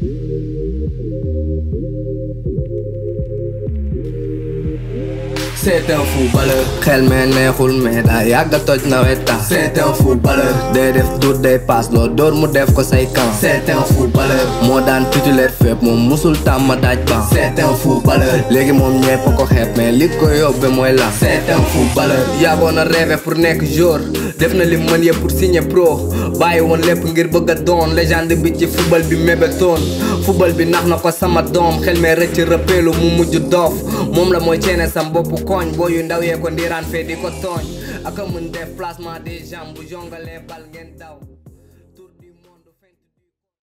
C'est un footballeur xel me neexul mais daa yàgg a toj naweta C'est un footballeur day def dut day paas loo door mu def ko say camp C'est un footballeur moo daan titulaire fépp moom musul tàmm daaj ban C'est un footballeur léegi moom ñepp ko xeeb mais li ko yóbbe mooy la C'est un footballeur yàggoon a rêvé pour nekk jour def na li mën yëpp pour signer pro bàyyi woon lépp ngir bëgg a doon légende bi ci football bi mébétoon football bi nax na ko sama doom xel me rëcc rëppeelu mu mujj doof moom la mooy ceene sam bopp koñ boo yu ndaw yee ko ndiiraan fee di ko tooñ ak a mën def placement des jambes bu jongalee bal ngeen daw tour du monde feint du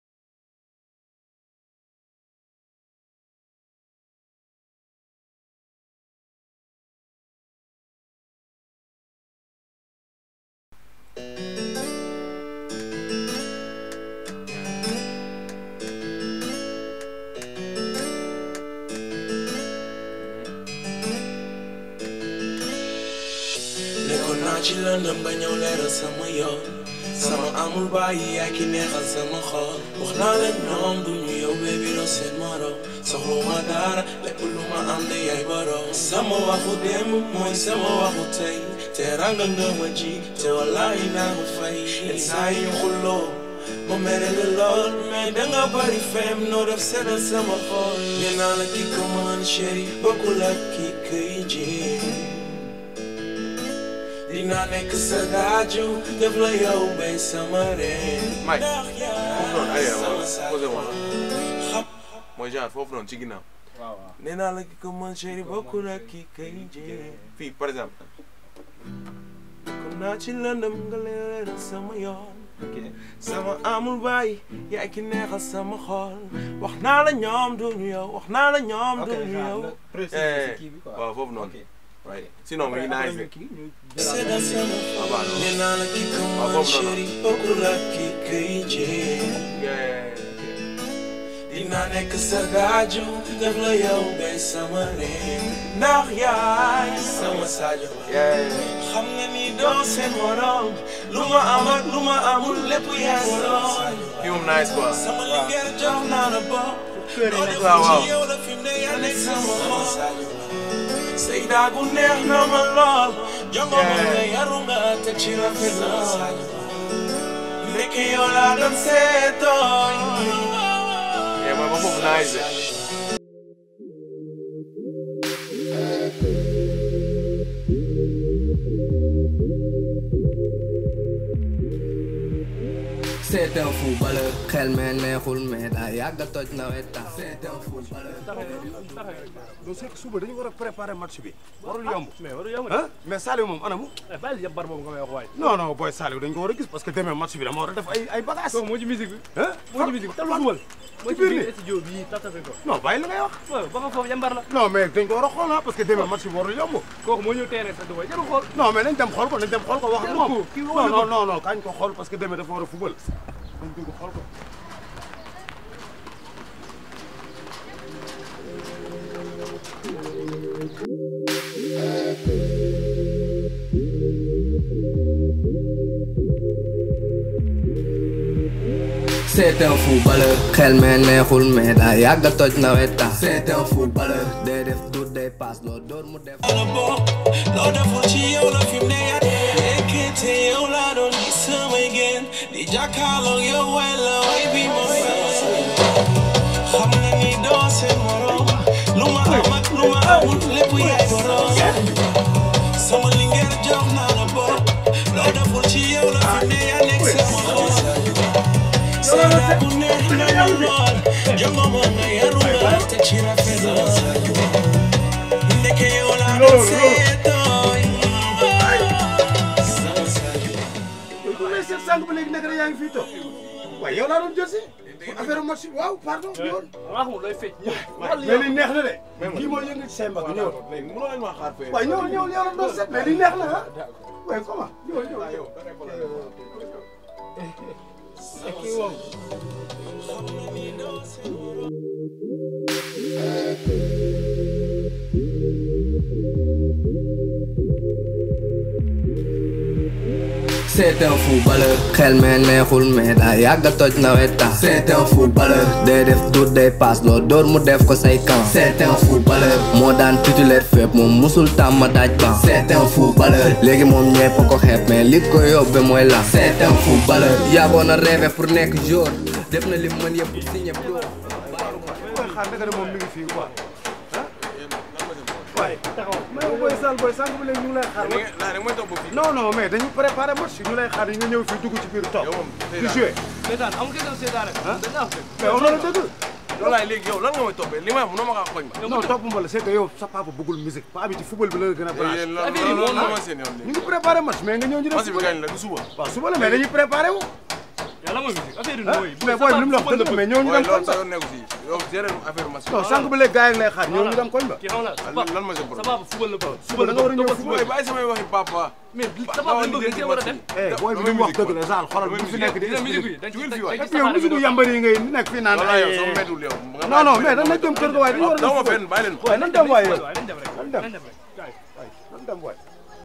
nekkoon naa ci lëndëm ba ñëw leeral sama yoon sama amul bàyyi yaay ki neexal sama xol wax naa leen ñoom duñu yow baby doo seen morom soxluma dara lépp lu ma am de yaay borom sama waxu démb mooy sama waxu tey te ranga nga ma ji te wallaahi naa ma fay yenn saa yi ñu xulloo ma mere la lool mais danga bari fem noo def seddal sama xol nee naa la ki ko mën chéri bokkul ak ki koy jéem dinaa nekk sa gaaju def la yow bay sama reen. Mike, ndax foofu noonu yaay arrière sama wala saaj. posé wala xam mooy genre foofu noonu ci ginnaaw. nee naa la ki ko mën chéri bokkul ak ki kay jee. fii par exemple. kon naa ci lëndëm nga leeral sama yoon. sama amul bàyyi yaay ki neexal sama xol wax naa la ñoom duñu yow wax naa la ñoom duñu yow. Eh, waaw foofu noonu. right sinon mu ngi nice de. seddal sama Ah, xol bah, non. nee naa la ki ko Ah, mën foofu noonu. chéri bokkul ak ki kay jee. Yeah, dinaa nekk sa gaaju def la yow bay sama reen ndax yaay sama sajo yeah. xam nga ni doo seen morom lu ma am ak lu ma amul lépp yaay borom fii moom nice quoi. sama liggéey jox naa la bopp loo def waaw, waaw. ci yow la fi mu ne yaa nekk sama xol say daagu neex na ma lool jongo ma nga yaru nga te ci rafet lool nekk yow laa doon seetooy yeah mooy ba foofu nice de. C'est un footballeur xel me neexul mais daa yàgg a toj naweta C'est un footballeur donc c'est que suba dañu war a préparer match bi warul yomb mais waru yow ah mais Saliou moom anamu bàyyi yëpp bar boobu nga may wax waay non non booy Saliou dañ ko war a gis parce que demee match bi dama war a def ay ay bagages kooku moo ci musique bi ah moo ci musique bi talu dugal moo ci biir biir bi studio bii tatafe ko non bàyyi la ngay wax waaw ba nga foofu yambar la non mais dañ ko war a xool ah parce que demee match bi warul yomb kooku moo ñëw teene sa dugal jarul xool non mais nañ dem xool ko nañ dem xool ko wax ak Jarul moom ko, kii non waxuñu ko. non non non kañ ko xool parce que demee dafa war a fubal nañ dugg xool ko C'est un footballeur xel me neexul mais daa yàgg a toj naweta C'est un footballeur day def dut day paas loo door mu def la bokk loo deful ci yow la fi mu ne yaa nekkete yow laa doon gis samay génn di jàkkaarloog yow way la way bi ma xam nga ni doo seen morom lu ma am ak lu ma amul lépp yaay borom sama lingeer jox naa la bokk loo deful ci yow la fi mu ne yaa nekk sama xol Sera bu neex na ma lool jongo ma nga yaru nga te ci rafet lool ndeke yow laa doon seetooy yow bu may seet sànq ba léegi nekk na yaa ngi fii toog waaye yow laa doon jël si affaire match bi waaw pardon ñëwal maa xamul looy fecc ñëw mais li neex na de kii mooy yëngu ci say mbagg ñëwal léegi mënoo leen maa xaar fee. waaye ñëwal ñëwal yow la doon seet mais li neex na ah waaye comment ñëwal ñëwal c'est un footballeur xel mee neexul mais daa yàgg a toj naweta c'est un footballeur day def dur day paas loo dóor mu def ko say camp c'est un footballeur moo daan titulaire fépp moom musul tàmm daaj ban c'est un footballeur léegi moom ñepp ko xeeb mais li ko yóbbe mooy la c'est un footballeur yàggoon a rêvé pour nekk jour def na li mu mën yëpp pour signer pro koy xaar naka ne moom mi ngi fii quoi waaye mais yow booy sal booy sànq ba léegi ñu ngi lay xaar da ngeen da ngeen toog ba fii. non non mais dañu préparé match ñu lay xaar yi nga ñëw fii dugg ci biir toog yow moom di joué seetaan amul kenn seetaan rek. dañ naa fekk. mais wax na la dëgg loolu laay léegi yow lan nga may toppee li may wax mënoo ma kaa xoñ ma. non topp ma la c'est que yow sa papa bëggul musique paa bi ci football bi la gën a branché yéen lan affaire yi lan moom lan mooy- ma seen yoon ñu léegi. ngi préparé match mais nga ñëw ñu def match bi suba kañ la du suba. waaw suba la mais dañuy préparé wu yàlla mooy musique affaire yi ah mooy. mais booy bi li mu la wax dëgg la mais ñëw ñu waaye dem loolu koñ sa ba yoon nekku si yow gérer affaire match bi. non sànq ba léegi gars yi ngi lay xaar ñëw ñu dem koñ ba kii xam la sa lan papa lan ma sa sa problème. papa football la bëgg. suba da nga war a ñëw waaye football bàyyi samay waxi papa. mais sa papa li mu bëgg dañ cee war a dem. eh booy bi li mu wax dëgg la Zal xoolal bu fi nekk di dina musique bi expliqué dañ ci Jugul fii dañ waay. ci et puis yow musique saxaar yambar yi ngay nekk fii naan voilà yow ay soo méttiwul yow. nga non non bàyyi mais ma dañ dem kër ga waaye dañu war a daw ma dem fenn bàyyi leen ko. waaye nan dem waaye yow nañ dem rek nan dem nañ dem rek. nan dem waay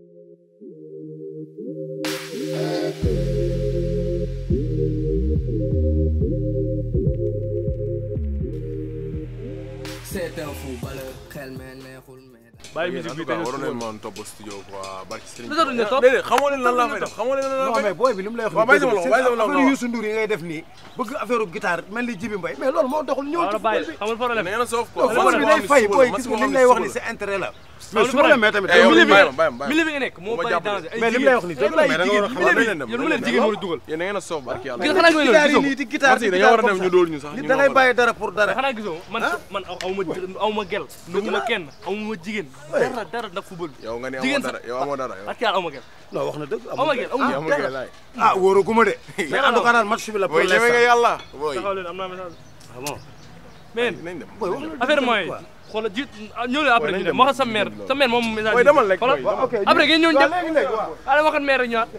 c'est un footballeur xel mee neexul mais bàyyi yéen en musique tout bi cas te waroon ñu leen mën topp studio quoi barki Serigne. Lu tax duñ la topp? déedéet xamoo leen lan laa fay def xamoo leen lan laa non fay mais def. booy bi li mu lay wax waaw bàyyi sama loxo, bàyyi sama loxo affaire Youssou Ndour yi ngay def nii bëgg affaire u guitare mel ni Jibi Mbaye mais loolu moo doxul ñëw waaw ci la bàyyi football bi xamul da problème. ngeen a soof quoi. non football bi day fay booy gis nga li mu lay wax ni c'est intérêt la mais Amul su ma la problème. mais tamit Eh, yow milieu bi bàyyi ma bàyyi ma bàyyi ma. milieu bi nga nekk moo Bu ma bari jàppale. danger ay mais li mu lay wax ni dëgg la mais da nga war a xam waaw milieu nañ leen dem bi yow lu nañ leen leen jigéen moo la dugal yéen da ngeen a soof barki yàlla. gis nga xanaa nga guitare yi gisoo nii di guitare Merci, dañoo war a dem ñu dóor ñu sax. nit ñu da ngay noo ko bàyyi dara pour dara xanaa gisoo man man aw ma aw ma gel nu ma kenn aw ma jigéen dara dara ndax football bi yow nga ne jigéen amoo dara yow amoo dara yow. ak yàlla aw ma gel non wax na dëgg aw ma gel aw ma yow amoo gel laay. ah wóoraguma de mais en tout cas daal match bi la pour booy ñeme nga l'instant yàlla. booy taxaw leen am naa message ah bon mais nañ dem. booy wax na dëgg affaire tamit mooy quoi. xoolal ji ñëw leen après nañ ñu dem dem wax sa ñu mère dem sa mère moom message booy demal rek xoolal booy. waaw ok après ngeen ñëw waaw ñëpp léegi léegi waaw ala waxat mère rek ñëwaat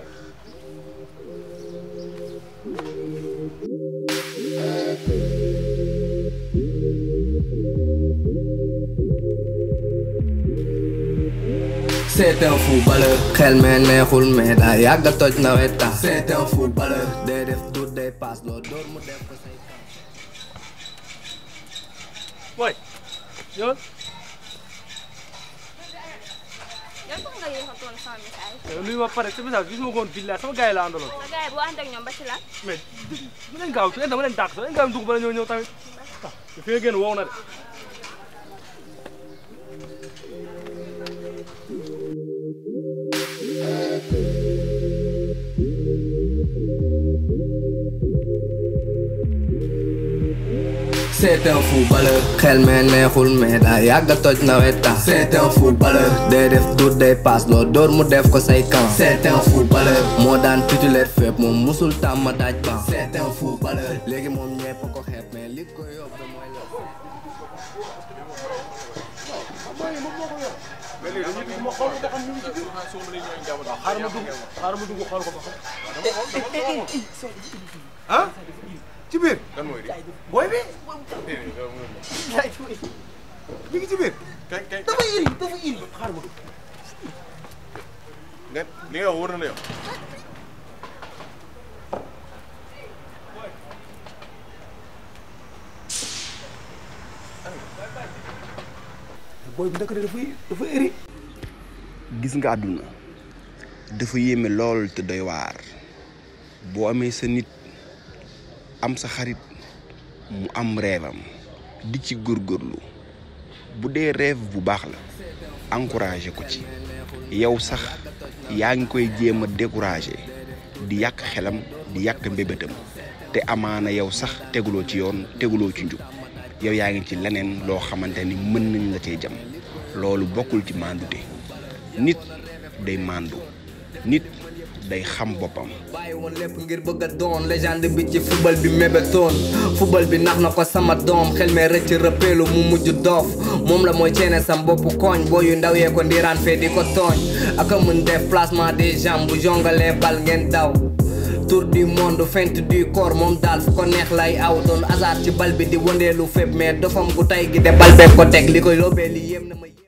c'est un footballeur xel mee neexul mais daa yàgg a toj naweta c'est un footballeur day def dur day paas loo dóor mu def ko say camp booy ñëwal yow tax nga yéex a toon sama message yow nuyu ma pare sa message gis ma ko woon billaay sama gars yi la àndaloon sa gars yi boo ànd ak ñoom ba ci lan mais bu leen gaaw su leen dama leen dàq su leen gaaw dugg bala ñëw ñëw tamit ah fi nga génn wow na de c'est un footballeur xel mee neexul mais daa yàgg a toj naweta c'est un footballeur day def dur day paas loo dóor mu def ko say camp c'est un footballeur moo daan titulaire fépp moom musul tàmm daaj ban c'est un footballeur léegi moom ñepp ko xeeb mais li ko yóbbe mooy la mais léegi dañuy dugg ma xool ko ba xam ni mu ci biir xaaral ma dugg xaaral ma dugg xool ko ba xam ah ci biir kan mooy di. booy bi mi ngi ci biir kañ kañ dafa iri dafa iri xaaral ma dugg nga li nga wax wóor na la yow. booy bi ndekk dafa dafa iri gis nga àdduna dafa yéeme lool te doy waar boo amee sa nit am sa xarit mu am rêvam di ci góorgóorlu bu dee rêve bu baax la encouragé ko ci yow sax yaa ngi koy jéem a découragé di yàq xelam di yàq mbébétam te amaana yow sax teguloo ci yoon teguloo ci njub yow yaa ngi ci leneen loo xamante ni mën nañ la cee jam loolu bokkul ci mandute nit day mandu nit day xam boppam bàyyi woon lépp ngir bëgg a doon légende bi ci football bi mébétoon football bi nax na ko sama doom xel mee rëcc rëppeelu mu mujj doof moom la mooy ceene sam boppu koñ boo yu ndaw yee ko ndiiraan fee di ko tooñ aka mën def placement des jambes bu jongalee bal ngeen daw tour du monde feinte du corps moom daal fu ko neex lay aw doon hasard ci bal bi di wëndeelu fépp mais dofam bu tay gi de bal beeg ko teg li koy lóobee li yéem na ma